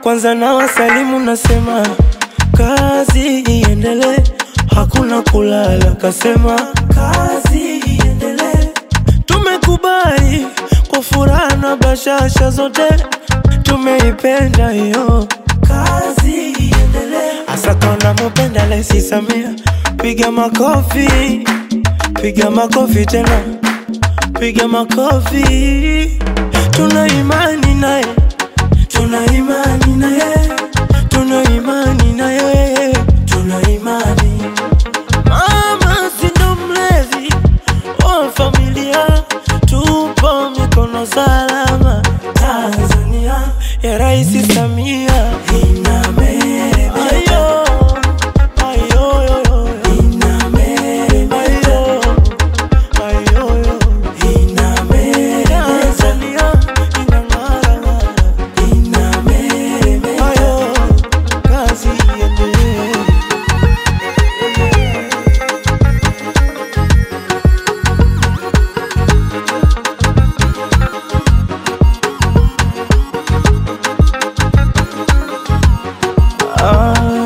Kwanza na wasalimu nasema kazi iendelee, hakuna kulala, kasema kazi iendelee. Tumekubali kwa furaha na bashasha zote, tumeipenda hiyo kazi iendelee. Asa kama mupenda Rais Samia, piga makofi, piga makofi tena, piga makofi. Tuna imani naye, tuna imani naye, tuna imani naye, tuna imani. Mama si ndo mlezi wa familia, tupo mikono salama. Tanzania ya Rais Samia inabeba. Ayo, ayo, yo, yo. Inabeba. Ayo, ayo, yo. Inabeba. Tanzania inang'ara ng'ara. Inabeba. Ayo, kazi iendelee. Ah.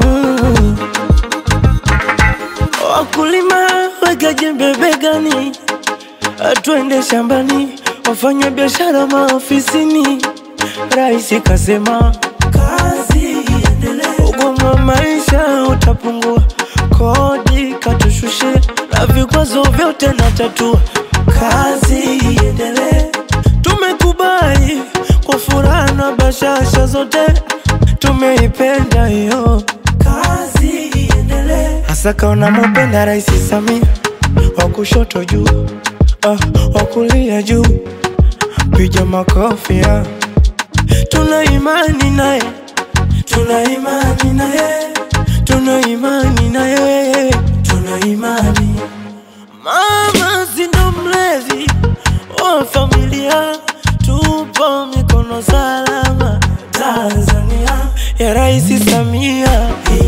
Wakulima weka jembe begani, twende shambani, wafanya biashara maofisini. Rais kasema kazi iendelee, ugumu wa maisha utapungua, kodi katushushe, na vikwazo vyote na tatua. Kazi iendelee, tumekubali kwa furaha na bashasha zote, tumeipenda hiyo kazi iendelee. Hasa kaona mupenda Rais Samia, wa kushoto juu, ah, wa kulia juu, piga makofi ah. Tuna imani naye, tuna imani naye, tuna imani naye, tuna imani. Mama si ndo mlezi wa familia, tupo mikono salama. Tanzania ya Rais Samia